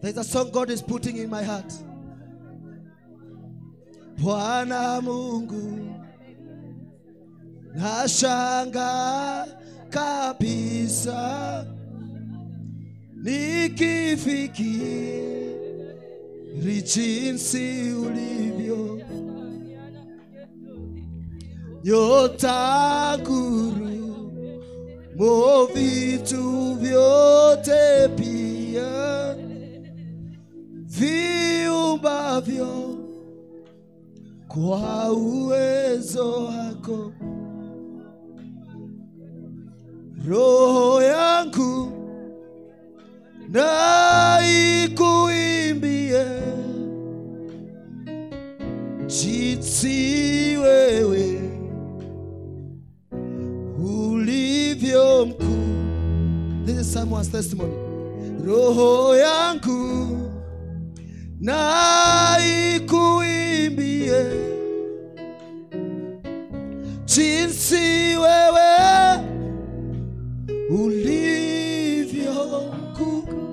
There's a song God is putting in my heart. Bwana Mungu, nashanga kabisa nikifikiri jinsi ulivyo nyota guru mo vitu vyote pia viumbavyo kwa uwezo wako roho yangu na ikuimbie jinsi wewe ulivyo mkuu. This is someone's testimony. Roho yangu na ikuimbie jinsi wewe ulivyo mkuu.